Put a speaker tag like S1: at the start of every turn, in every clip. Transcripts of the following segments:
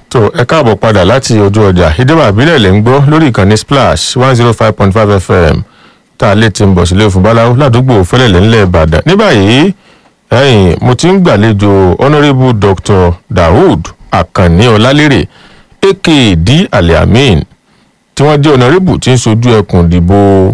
S1: tó ẹ káàbọ̀ padà láti ojú ọjà ìjọba àbílẹ̀ lè ń gbọ́ lórí ìkànnì splash one zero five point five fm tá a lè ti ń bọ̀ sílé fún báláwo ládùúgbò fẹ́lẹ̀lẹ̀ ńlẹ̀ ìbàdàn ní báyìí ẹ̀yìn mo ti ń gbàlejò honourable dr daoud akànní ọlálérè aka d aliamin tí wọ́n jẹ́ honourable tí ń sojú ẹkùn ìdìbò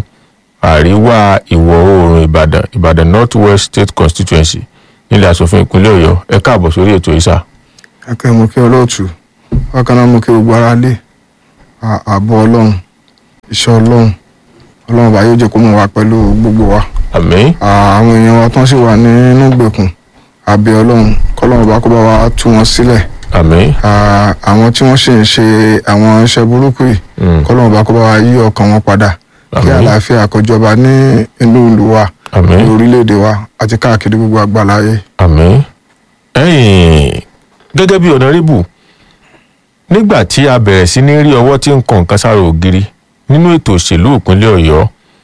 S1: àríwá ìwọ̀ oòrùn ìbàdàn ìbàdàn north west state constituency nílẹ̀ asòfin ìpínlẹ̀ ọ̀yọ́ ẹ káàbọ̀ sórí ètò ìsà.
S2: akẹ́ mo kí olóòtú bákan náà mo kí gbogbo ara lé à- ààbò ọlọ́run iṣẹ́ ọlọ́run ọlọ́run bá yóò jẹ́ kó mọ̀ wá pẹ̀lú gbogbo wa
S1: àmín
S2: À, àwọn èèyàn wa tán sì wà nínú ìgbèkùn àbẹ̀ ọlọ́run kọ́lọ́run bá kó bá wa tú wọn sílẹ̀
S1: àmín
S2: À, àwọn tí wọ́n sì ń ṣe àwọn iṣẹ́ burúkú yìí
S1: Mm.
S2: kọ́lọ́run bá kó bá wa yí ọkàn wọn padà kí
S1: Àmín.
S2: àlàáfíà kó jọba ní inú ìlú wa
S1: àmín
S2: ní orílẹ̀-èdè wa àti káàkiri gbogbo àgbáláyé.
S1: àmín ẹ̀yìn gẹ́gẹ́ bí ọ̀nàrẹ́bù nígbà tí a bẹ̀rẹ̀ sí ní rí ọwọ́ tí ń kan nǹkan sára ògiri nínú ètò òṣèlú ìpínlẹ̀ ọ̀yọ́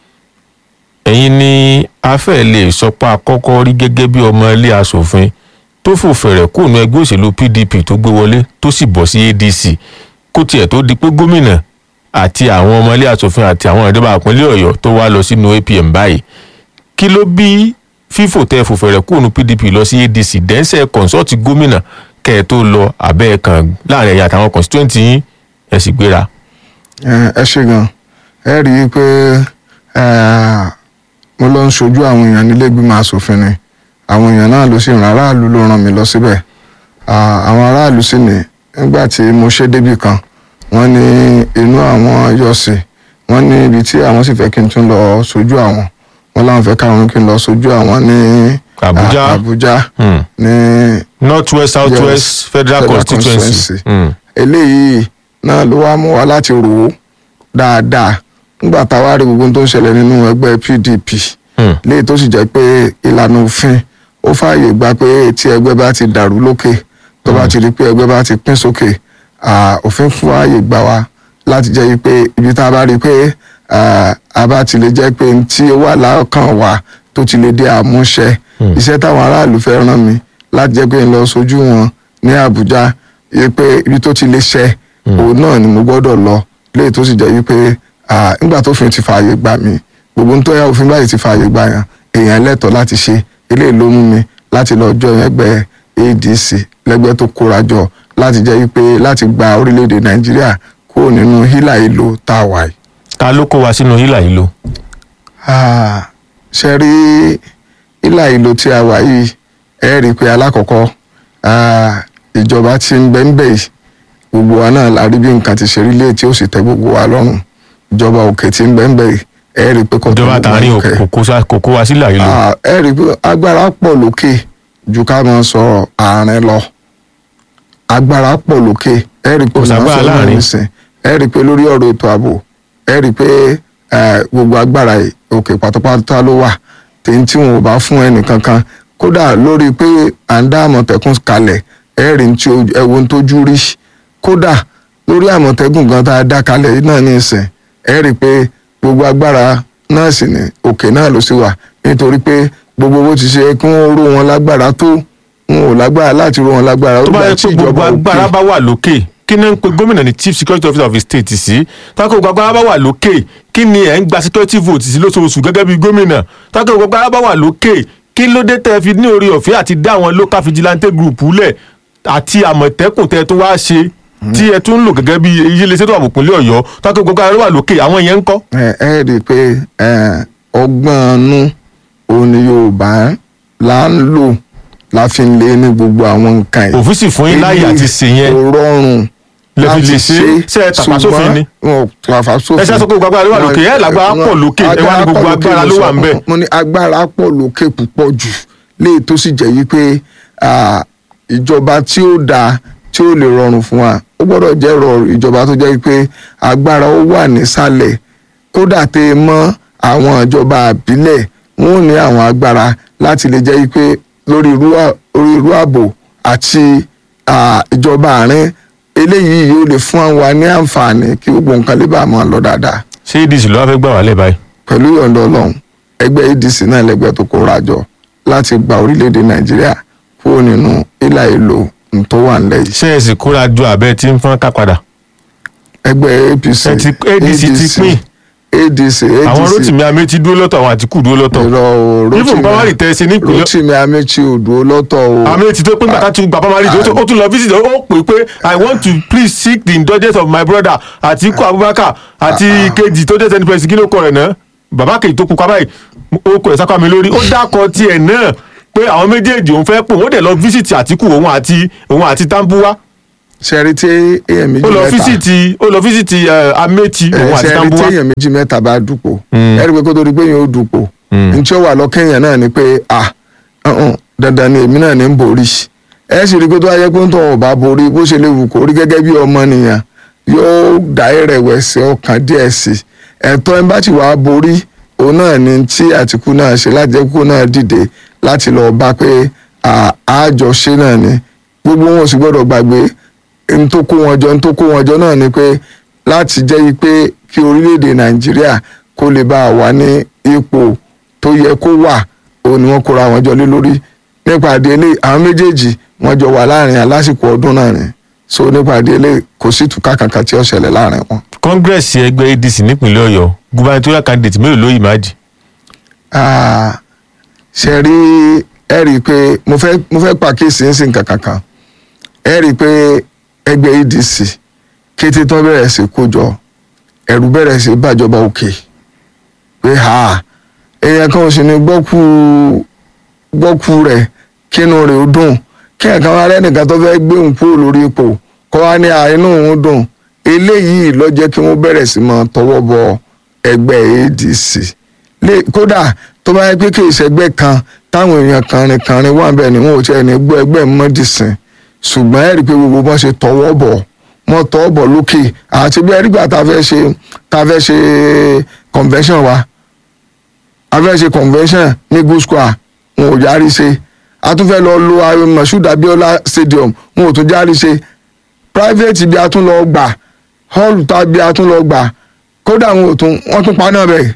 S1: ẹ̀yin ni a fẹ́ lè sọ pé àkọ́kọ́ rí gẹ́gẹ́ bí ọmọ ilé asòfin tó fò fẹ̀rẹ̀ kúrò ẹgbẹ́ òṣèlú pdp tó gbé wọlé tó sì bọ̀ sí adc kó tiẹ̀ tó di pé gómìnà àti àwọn ọmọ ilé asòfin àti àwọn ìjọba ìpínlẹ̀ ọ̀yọ́ tó wá lọ sínú apm báyìí kí ló bí fífò tẹ fòfẹ̀rẹ̀ kúrò pdp lọ sí adc dẹ́nsẹ̀ kọ̀ǹsọ́ọ̀tì gómìnà kẹ́ ẹ tó lọ abẹ́ ẹ̀ kan láàrin ẹ̀yà àtàwọn constituent yín ẹ̀ sì gbéra.
S2: ẹ ẹ ṣe gan ẹ rí i pé ẹ, mo lọ ń ṣojú àwọn èèyàn nílé ìgbìmọ̀ asòfin ni àwọn èèyàn náà ló sì ràn aráàlú ló ràn mí lọ síbẹ̀ À, àwọn aráàlú sì ní nígbà tí mo ṣe débì kan wọ́n ní inú àwọn yọ̀ sí wọ́n ní ibi tí àwọn sì fẹ́ kí n tún lọ ṣojú àwọn wọ́n láwọn fẹ́ káwọn kí n lọ ṣojú àwọn ní
S1: Àbújá.
S2: à, Àbújá
S1: Hmm.
S2: ní
S1: north west south
S2: Yes,
S1: west federal
S2: Federal
S1: constituency.
S2: constituency.
S1: Hmm.
S2: eléyìí náà ló wá mú wa láti rò ó dáadáa nígbà tá a wá rí gbogbo ohun tó ń ṣẹlẹ̀ nínú ẹgbẹ́ PDP
S1: Hmm.
S2: léyìí tó sì jẹ́ pé ìlànà òfin ó fààyè gba pé tí ẹgbẹ́ bá ti dàrú lókè tó bá ti rí pé ẹgbẹ́ bá ti pín sókè à, òfin fún ààyè gbà wá láti jẹ́ yí pé ibi tá a bá rí pé à, a bá ti lè jẹ́ pé n tí ó wà láọkàn wa tó ti lè dé àmúṣẹ iṣẹ́ táwọn aráàlú fẹ́ rán mi láti jẹ́ pé n lọ sójú wọn ní Àbújá yí pé ibi tó ti lè ṣẹ òun náà ni mo gbọ́dọ̀ lọ léyìí tó sì jẹ́ yí pé à, nígbà tó fi ti fààyè gbà mí gbogbo nítorí òfin báyìí ti fààyè gbà yàn èèyàn lẹ́tọ̀ọ́ láti ṣe eléyìí ló mú mi láti lọ jọ ẹgbẹ́ ADC lẹ́gbẹ́ tó kóra jọ láti jẹ́ yí pé láti gba orílẹ̀-èdè Nàìjíríà kúrò nínú hílà ìlò tá a wà yìí.
S1: ta ló kó wa sínú hílà yìí lò.
S2: Ah, ṣe rí ìlà ìlò tí a wà yìí ẹ rí i pé alákọ̀ọ́kọ́ ah, ìjọba tí ń bẹ ń bẹ yìí gbogbo wa náà la rí bí nǹkan ti ṣe rí lé tí ó sì tẹ́ gbogbo wa lọ́rùn ìjọba òkè tí ń bẹ ń bẹ yìí ẹ rí i pé kò tẹ́
S1: ìjọba
S2: gbogbo wa
S1: tààrin
S2: lókè.
S1: kò kó sa- kò kó wa sílà yìí lò.
S2: Ah, ẹ rí i pé agbára pọ̀ lókè ju ká máa sọ àárín lọ agbára pọ̀ lókè ẹ rí i pé
S1: Kò ságbára
S2: máa sọ
S1: láàrin.
S2: lórí ìsìn ẹ rí i pé lórí ọ̀rọ̀ ètò ààbò ẹ rí i pé eh, gbogbo agbára yìí òkè pátápátá ló wà tèyí tí wọn ò bá fún ẹnì kankan kódà lórí pé à ń dá àmọ̀tẹ́kùn kalẹ̀ ẹ rí i tí ojú- ẹ wo ohun tójú rí kódà lórí àmọ̀tẹ́kùn gan tá a dá kalẹ̀ yìí náà ní ìsìn ẹ rí i pé gbogbo agbára náà sì ní òkè náà ló sì wà nítorí pé gbogbo bó ti ṣe kí wọ́n ró wọn lágbára tó wọn ò lágbára láti ró wọn lágbára
S1: tó bá
S2: ó
S1: yẹ
S2: gbà tí
S1: pé gbogbo
S2: ìjọba
S1: agbára
S2: òkè
S1: bá wà lókè kí ni ń pe gómìnà ní chief security officer of the state sí tákò gbogbo agbára bá wà lókè kí ni ẹ̀ ń gba security vote sí lóṣooṣù gẹ́gẹ́ bí gómìnà tákò gbogbo agbára bá wà lókè kí ló dé tẹ́ fi ní orí ọ̀fẹ́ àti dá àwọn local vigilante group lẹ̀ àti àmọ̀tẹ́kùn tẹ́ tó wá ṣe tí ẹ tún ń lò gẹ́gẹ́ bí iléeṣẹ́ tó wà pòpínlẹ̀ ọ̀yọ́ tákò gbogbo agbára wà lókè àwọn yẹn ń kọ́.
S2: ẹ ẹ rí i pé ẹ, ọgbọ́n inú òun ni Yorùbá là ń lò la fi ń lé ní gbogbo àwọn nǹkan yìí
S1: òfin sì fún yín láyè àti ṣe yẹn
S2: kò rọrùn
S1: Lẹ fi
S2: láti
S1: lè ṣe é. Ṣé ẹ tàpá sófin ni?
S2: wọn ò tàpá sófin
S1: Ẹ ṣe sọ pé gbogbo agbára ló wà lókè, ẹ lágbára pọ̀ lókè, ẹ wá ní gbogbo agbára ló wà ń bẹ̀.
S2: mo ní agbára pọ̀ lókè púpọ̀ jù léyìí tó sì jẹ́ yí pé ah, ìjọba tí ó dáa tí ó lè rọrùn fún wa ó gbọ́dọ̀ jẹ́ rọrùn ìjọba tó jẹ́ pé agbára ó wà nísàlẹ̀ kódà tẹ ẹ mọ́ àwọn ìjọba àbílẹ̀ wọn ò ní àwọn agbára láti lè jẹ́ pé lórí irú à- orí irú ààbò àti ah, ìjọba àárín eléyìí yóò lè fún wa ní àǹfààní kí gbogbo nǹkan lè bá a máa lọ dáadáa
S1: ṣé adc ló wá fẹ́ gbà wá lẹ̀ báyìí.
S2: pẹ̀lú ìyọ̀ǹda ọlọ́run ẹgbẹ́ adc náà lẹ́gbẹ́ tó kóra jọ láti gba orílẹ̀-èdè nàìjíríà kúrò nínú ìlà ìlò n tó wà nílẹ̀ yìí
S1: ṣé ẹ sì kóra ju àbẹ tí ń fọ́n ká padà
S2: ẹgbẹ́ apc
S1: Ẹ ti- ADC ti pín.
S2: adc adc
S1: àwọn rotimi amechi dúró lọ́tọ̀ àwọn àtìkù dúró lọ́tọ̀
S2: irọ́ o
S1: even primary tẹ̀ sí nípìnlẹ̀
S2: rotimi amechi odò lọ́tọ̀ o
S1: amechi tó pín bàtà tún gba primary tó ó tún lọ visit ó pè pé i want to please seek the indulgence of my brother atiku abubakar àti kejì tó jẹ́ senate president kí ló kọ rẹ̀ náà bàbá kejì tó pupa báyìí ó kọ ẹ̀ sápá mi lórí ó dákọ̀ tiẹ̀ náà pé àwọn méjèèjì òun fẹ́ pò wọ́n dẹ̀ lọ visit atiku òun àti òun àti tambuwa
S2: sẹ́rí tí èèyàn méjì
S1: ó lọ
S2: mẹ́ta
S1: visit ó lọ visit eh, amechi òun àti
S2: sẹ́rí tí
S1: tambuwa
S2: èèyàn méjì mẹ́ta bá dupò ẹ̀rí pé kó tó di pé yẹn ó dupò n tí ó wà lọ́kẹ́yìn náà ni pé ah ọ̀hún, dandan ni èmi náà ní ń borí ẹ sì rí i pé tó wáyé pé ń tọ́ ọ̀ bá borí bó ṣe lè wù kó rí gẹ́gẹ́ bí ọmọnìyàn yóò dá ìrẹ̀wẹ̀sì ọkàn díẹ̀ sí i ẹ̀tọ́ ẹ̀ bá ti wàá borí òun náà ni tí àtìkú náà ṣe láti jẹ́ kó náà dìde láti lọ bá pé à- àjọṣe náà ni gbogbo wọn ò sì gbọ́dọ̀ gbàgbé n tó kó wọn jọ n tó kó wọn jọ náà ni pé láti jẹ́ yí pé kí orílẹ̀-èdè nàìjíríà kó lè bá a wà ní ipò tó yẹ kó wà òun ni wọ́n kóra wọn jọ lé lórí nípa àdéhélé àwọn méjèèjì wọ́n jọ wà láàrin alásìkò ọdún náà ni so nípa àdéhélé kò sí ìtúká kankan tí ó ṣẹlẹ̀ láàrin wọn.
S1: congress ẹgbẹ́ adc nípìnlẹ̀ ọ̀yọ́ gubernatorial candidate mélòó ló yìí máa jì
S2: Ah, ṣe rí ẹ rí i pé mo fẹ́ mo fẹ́ pàkíyèsí ń sìn kankan ẹ rí i pé ẹgbẹ́ adc kété tó bẹ̀rẹ̀ sí kójọ ẹ̀rù bẹ̀rẹ̀ sí bàjọba òkè pé ha èèyàn kan ò sì ní gbọ́kú gbọ́kú rẹ̀ kínú rẹ̀ ó dùn kí ẹ̀kan wá rẹ́nìkan tó fẹ́ gbé òun kúrò lórí ipò kọ́ wá ní àínú òun dùn eléyìí ló jẹ́ kí wọ́n bẹ̀rẹ̀ sí máa tọwọ́ bọ ẹgbẹ́ adc lè kódà tó bá yẹ pé kì í ṣẹgbẹ́ kan táwọn èèyàn kànrin kànrin wà bẹ́ẹ̀ ni wọn ò tiẹ̀ ní gbọ́ ẹgbẹ́ mọ́dìsìn ṣùgbọ́n ẹ̀rí pé gbogbo bọ́n ṣe tọwọ́ bọ̀ wọ́n tọwọ́ bọ̀ lókè àti bí ẹ̀rí gbà tá a fẹ́ ṣe tá a fẹ́ ṣe convention wa a fẹ́ ṣe convention ní good square wọn ò járí ṣe a tún fẹ́ lọ lo ayọ̀ Moshood Abiola stadium wọn ò tún járí ṣe private bí a tún lọ gbà hall tá bí a tún lọ gbà kódà wọn ò tún wọ́n tún pa náà bẹ́ẹ̀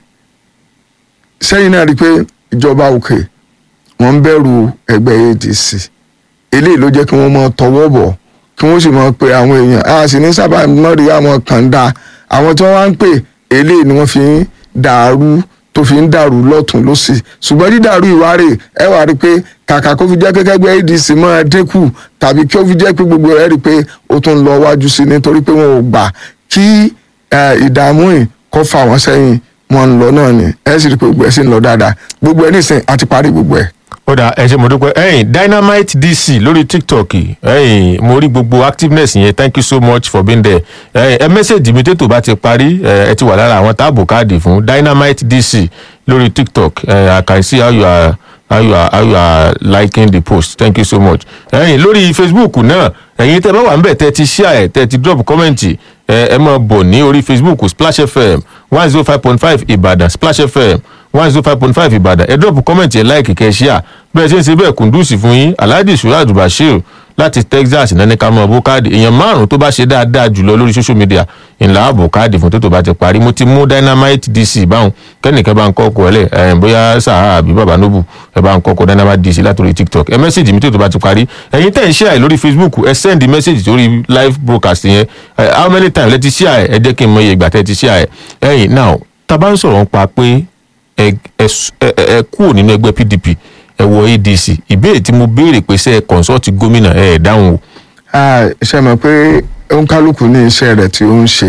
S2: sẹ́yìn náà rí i pé ìjọba òkè wọ́n ń bẹ̀rù ẹgbẹ́ adc eléyìí ló jẹ́ kí wọ́n máa tọwọ́ bọ̀ kí wọ́n sì máa pe àwọn èèyàn a sì ní sábà náà rí àwọn kan dá àwọn tí wọ́n wá ń pè eléyìí ni wọ́n fi ń dàrú tó fi ń dàrú lọ́tún lọ́sì ṣùgbọ́n dídàrú ìwárè ẹ wá rí i pé kàkà kó fi jẹ́ pé kẹ́gbẹ́ adc máa dínkù tàbí kí ó fi jẹ́ pé gbogbo rẹ̀ rí i pé ó tún lọ wájú sí i nítorí pé wọn ò gbà kí eh, ìdààmú yìí kó fà wọ́n sẹ́yìn wọn ń lọ náà ni ẹ sì rí i pé gbogbo ẹ sì ń lọ dáadáa gbogbo ẹ nísìnyí a ti parí gbogbo ẹ.
S1: ó dà ẹ ṣe mo dúpẹ́ ẹ̀yin dynamite dc lórí tiktok ẹ̀yin mo rí gbogbo activeness yẹn thank you so much for being there ẹ̀yin ẹ mẹ́sẹ̀gì mi tètò bá ti parí ẹ ẹ ti wà lára àwọn táàbù káàdì fún dynamite dc lórí tiktok ẹ i can see how you are how you are how you are liking the post thank you so much ẹ̀yin lórí facebook náà ẹ̀yin tẹ́ bá wà níbẹ̀ tẹ́ ti share ẹ̀ tẹ́ ti drop comment ẹ ẹ máa bọ̀ ní orí facebook splash fm one zero five point five ìbàdàn splash fm one zero five point five ìbàdàn ẹ drop comment ẹ like kẹ́ ẹ share bẹ́ẹ̀ ṣe ń ṣe bẹ́ẹ̀ kùndùsì fún yín alhaji suraj bashir láti texas nání ká mọ bó káàdì èèyàn márùn tó bá ṣe dáadáa jùlọ lórí social media ńlá ààbò káàdì fún tó tó bá ti parí mo ti mú dynamite dc báwọn kẹ́nìkan bá ń kọ́ ọkọ̀ ẹ̀lẹ́ ẹ̀ bóyá sahara àbí baba nobu ẹ bá ń kọ́ ọkọ̀ dynamite dc látòrí tiktok ẹ mẹ́sẹ̀gì mi tó tó bá ti parí ẹ̀yin tẹ̀ ń share ẹ̀ lórí facebook ẹ send message sórí live broadcast yẹn ẹ how many times lẹ ti share ẹ ẹ jẹ́ kí n mọ iye ìgbà tẹ́ ti share ẹ ẹ̀yin now tá a bá ń sọ̀rọ̀ nípa pé ẹ ẹ ẹ ẹ kúrò nínú ẹgbẹ́ pdp ẹ wọ adc ìbéèrè tí mo béèrè pé ṣe ẹ consult gómìnà ẹ ẹ dáhùn o
S2: Ah, ṣe mọ̀ pé òǹkálùkù ní iṣẹ́ rẹ̀ tí ó ń ṣe.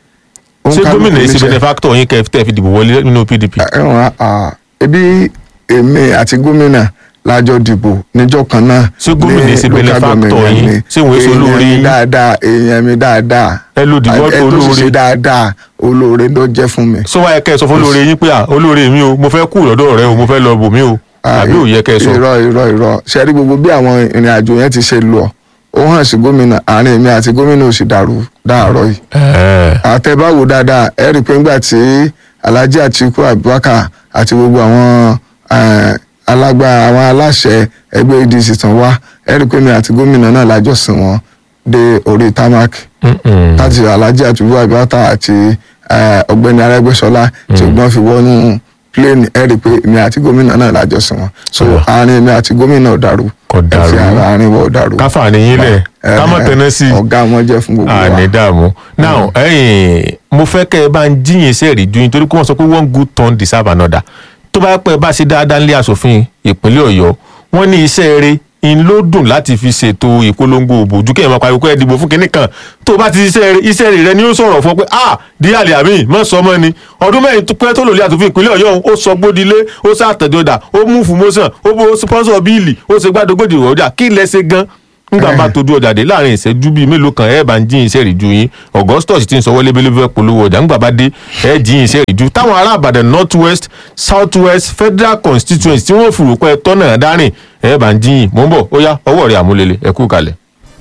S1: ṣé
S2: Òǹkálùkù
S1: gómìnà yìí
S2: ní
S1: ṣe
S2: iṣẹ́-
S1: benefactor yín kẹ́ tẹ́ fi dìbò wọlé nínú pdp.
S2: ẹ̀wọ̀n ah, ebi èmi àti gómìnà lájọ dìbò níjọ́ kan náà.
S1: Ṣé gómìnà
S2: ní
S1: ṣe
S2: local
S1: benefactor
S2: government
S1: yín?
S2: ni.
S1: Ṣé òun èso olóore
S2: èèyàn mi
S1: yín?
S2: dáadáa èèyàn mi dáadáa.
S1: Ẹ lo dìbò
S2: ẹ tó sì
S1: olóore.
S2: ṣe dáadáa olóore ló jẹ́ fún mi.
S1: sọ wáyé kẹ́ ẹ sọ fún olóore yín pé à olóore mi o mo fẹ́ kú lọ́dọ̀ rẹ o mo fẹ́ lọ bò mí o àbí ò yẹ kẹ́ ẹ sọ.
S2: irọ́ irọ́ irọ́ ṣe rí gbogbo bí àwọn ìrìn àjò yẹn ti ṣe lọ ó hàn sí gómìnà àárín èmi àti gómìnà ò sì dàrú dáàrọ̀ yìí
S1: Ẹ̀ẹ́.
S2: àtẹ̀báwò dáadáa ẹ rí i pé ńgbà tí alhaji atiku abubakar àti gbogbo àwọn eh, alágbá àwọn aláṣẹ ẹgbẹ́ adc tán wá ẹ rí i pé mi àti gómìnà náà lájọ sìn wọ́n dé orí tamak
S1: Mm-mm.
S2: láti alhaji atiku abubakar àti eh, ọ̀gbẹ́ni arẹ́gbẹ́ṣọlá tí ògbọ́n fi wọnú plane ẹ rí i pé èmi àti gómìnà náà lájọ sùn wọn so àárín èmi àti gómìnà ò dàrú
S1: Kò dàrú.
S2: ẹ fi ara àárín wọn ò dàrú
S1: káfà nìyí lẹ̀
S2: ẹ,
S1: ká má
S2: ẹ,
S1: tẹná sí i.
S2: ọ̀gá wọn jẹ́ fún gbogbo wa
S1: àní dààmú now ẹ̀yin mo fẹ́ kẹ́ ẹ bá ń jíyìn iṣẹ́ rí ju yín torí pé wọ́n sọ pé one good turn deserve another tó bá pẹ́ bá ṣe dáadáa nílé asòfin ìpínlẹ̀ ọ̀yọ́ wọ́n ní iṣẹ́ rẹ̀ ń ló dùn láti fi ṣètò ìpolongo òbò ojú kéèyàn máa pariwo pé ẹ dìbò fún kinní kan tó bá ti iṣẹ́ rẹ̀ iṣẹ́ rẹ̀ ni ó sọ̀rọ̀ fún ọ pé ah díàlì àmì mọ̀ sọ mọ́ ni ọdún mẹ́rin tó pẹ́ tó lò lé àtòfin ìpínlẹ̀ ọ̀yọ́ ó sọ gbódilé ó sàtẹ̀dọ̀dà ó mú fùmọ́sàn ó bó sponsor bíìlì ó ṣe gbàdógbòdì ìwọ́dà kí lẹ ṣe gan nígbà bá tojú ọjà dé láàrin ìṣẹ́jú bíi mélòó kan ẹ bá ń jíyìn iṣẹ́ ìrìjú yín augustus ti ń sọ wọlé bẹ́lẹ́bẹ́ polówó ọjà nígbà bá dé ẹ jíyìn iṣẹ́ ìrìjú táwọn ará àbàdàn north west south west federal constituency tí wọ́n fìrò pẹ́ tọ́nà dárìn ẹ bá ń jíyìn mò ń bọ̀ ó yá ọwọ́ rẹ̀ àmúlélẹ̀ ẹ kú kalẹ̀.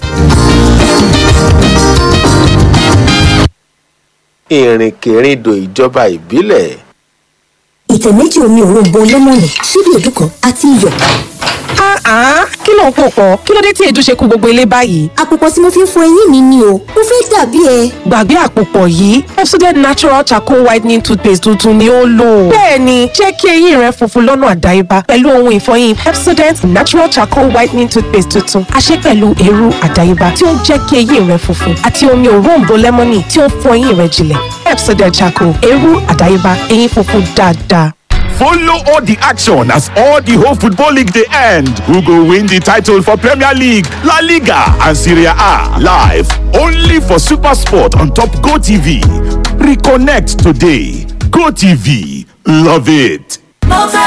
S3: ìrìnkèrindò ìjọba ìbílẹ̀
S4: ìtẹ̀ méjì omi òróǹbó lẹ́mọ̀nì ṣíbí èédú kan àti iyọ̀.
S5: Ah, kí ló ń pò pọ̀? Kí ló dé tí èédú ṣe kú gbogbo ilé báyìí?
S4: àpòpọ̀ tí mo fi ń fọ eyín mi ni o mo fẹ́ dàbí ẹ.
S5: Gbàgbé àpòpọ̀ yìí, Pepsodent Natural Charcoal Whitening Toothpaste tuntun ni ó lò. Bẹ́ẹ̀ni, jẹ́ kí eyín rẹ funfun lọ́nà àdáyébá pẹ̀lú ohun ìfọyín Pepsodent Natural Charcoal Whitening Toothpaste tuntun. A ṣe pẹ̀lú eérú àdáyébá tí ó ń jẹ́ kí eyín rẹ funfun àti omi òróǹbó lẹ́mọ́nì tí ó ń fọ eyín rẹ jinlẹ̀. Pepsodent Charcoal, eérú àdáyébá, eyín funfun dáadáa.
S6: Follow all the action as all the whole football league dey end. Who go win the title for Premier League, La Liga and Serie A live only for Super Sport on Top Go TV. Reconnect today. Go TV. Love it.